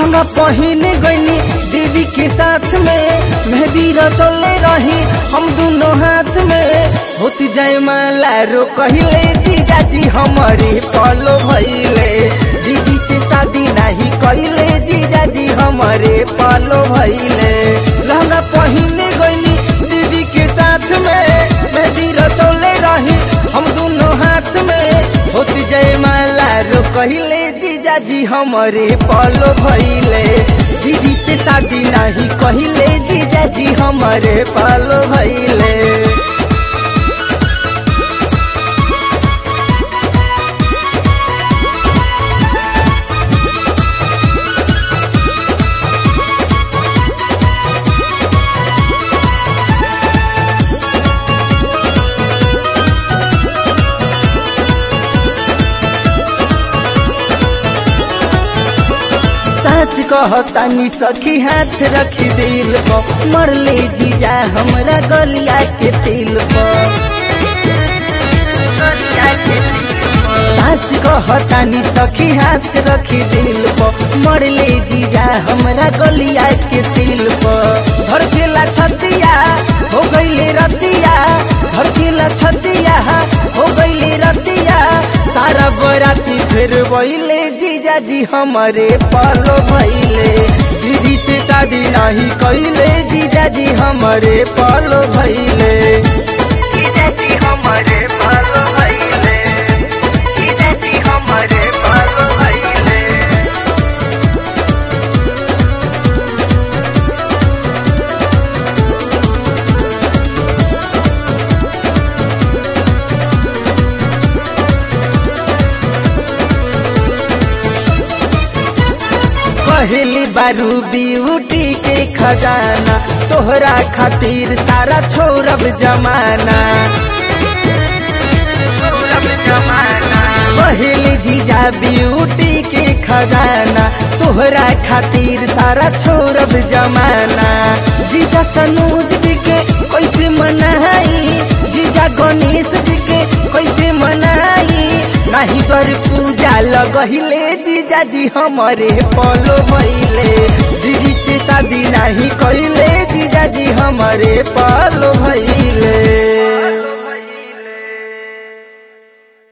लहंगा पहन गईनी दीदी के साथ में मेहंदी रचले रही हम दोनों हाथ में होती जाए माला रो कहले जीजा जी हमारे पलो भइले दीदी से शादी नहीं कहले जीजा जी हमारे पलो भइले लहंगा पहन गईनी दीदी के साथ में मेहंदी रचले रही हम दोनों हाथ में होती जय माला रो कहले जीजा जी हमारे पलो भइले दीदी से शादी नहीं कहले जीजा जी हमारे पलो भइले सच कहतानी सखी हाथ रखी दिल को मरले जीजा हमरा गलिया के तिल को सच कहतानी सखी हाथ रखी दिल को मरले जीजा हमरा गलिया के तिल को घर केला छतिया हो गईले रतिया घर केला छतिया हो गईले रतिया सारा बराती फिर वहीले जीजा जी हमारे पालो भइले दीदी से शादी नहीं कइले जीजा जी हमारे पालो भइले जीजा जी हमारे पालो भइले जीजा जी हमारे पालो भइले पहली बारू ब्यूटी के खजाना तोहरा खातिर सारा छोड़ब जमाना पहली जीजा ब्यूटी के खजाना तोहरा खातिर सारा छोड़ब जमाना जीजा सनूज जी के कैसे मनाई जीजा गणेश जी के कैसे मनाई नहीं कर पूजा लगहिले जीजा जी हमारे पलो भइले दीदी से शादी नहीं कइले जीजा जी हमारे पलो भइले